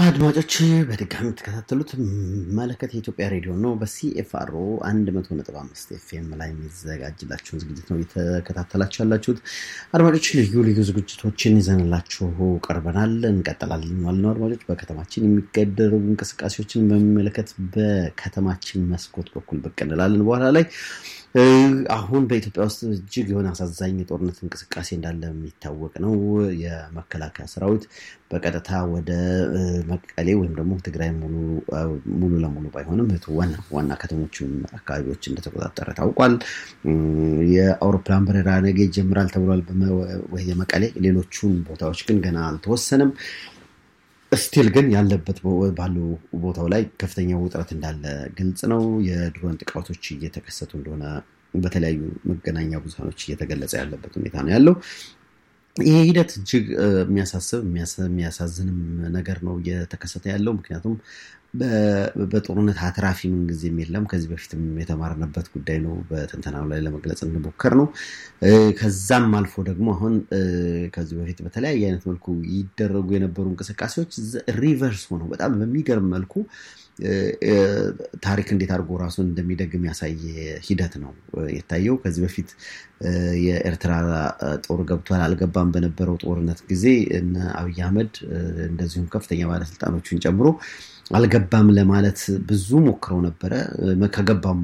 አድማጮች በድጋሚ የምትከታተሉት መለከት የኢትዮጵያ ሬዲዮ ነው። በሲኤፍአርኦ 100.5 ኤፍኤም ላይ የሚዘጋጅላችሁን ዝግጅት ነው እየተከታተላችሁ ያላችሁት። አድማጮች ልዩ ልዩ ዝግጅቶችን ይዘንላችሁ ቀርበናል። እንቀጥላለን ማለት ነው። አድማጮች በከተማችን የሚገደረጉ እንቅስቃሴዎችን በሚመለከት በከተማችን መስኮት በኩል ብቅ እንላለን በኋላ ላይ አሁን በኢትዮጵያ ውስጥ እጅግ የሆነ አሳዛኝ የጦርነት እንቅስቃሴ እንዳለ የሚታወቅ ነው። የመከላከያ ሰራዊት በቀጥታ ወደ መቀሌ ወይም ደግሞ ትግራይ ሙሉ ለሙሉ ባይሆንም ዋና ዋና ከተሞችን አካባቢዎች እንደተቆጣጠረ ታውቋል። የአውሮፕላን በረራ ነገ ይጀምራል ተብሏል የመቀሌ ሌሎቹን ቦታዎች ግን ገና አልተወሰነም። ስቲል ግን ያለበት ባለው ቦታው ላይ ከፍተኛ ውጥረት እንዳለ ግልጽ ነው። የድሮን ጥቃቶች እየተከሰቱ እንደሆነ በተለያዩ መገናኛ ብዙሃኖች እየተገለጸ ያለበት ሁኔታ ነው ያለው። ይህ ሂደት እጅግ የሚያሳስብ የሚያሳዝንም ነገር ነው እየተከሰተ ያለው ምክንያቱም በጦርነት አትራፊ ምንጊዜም የለም። ከዚህ በፊትም የተማርንበት ጉዳይ ነው። በትንተናው ላይ ለመግለጽ እንሞከር ነው። ከዛም አልፎ ደግሞ አሁን ከዚህ በፊት በተለያየ አይነት መልኩ ይደረጉ የነበሩ እንቅስቃሴዎች ሪቨርስ ሆነው በጣም በሚገርም መልኩ ታሪክ እንዴት አድርጎ ራሱን እንደሚደግም ያሳየ ሂደት ነው የታየው። ከዚህ በፊት የኤርትራ ጦር ገብቷል አልገባም በነበረው ጦርነት ጊዜ እነ አብይ አህመድ እንደዚሁም ከፍተኛ ባለስልጣኖችን ጨምሮ አልገባም ለማለት ብዙ ሞክረው ነበረ። ከገባም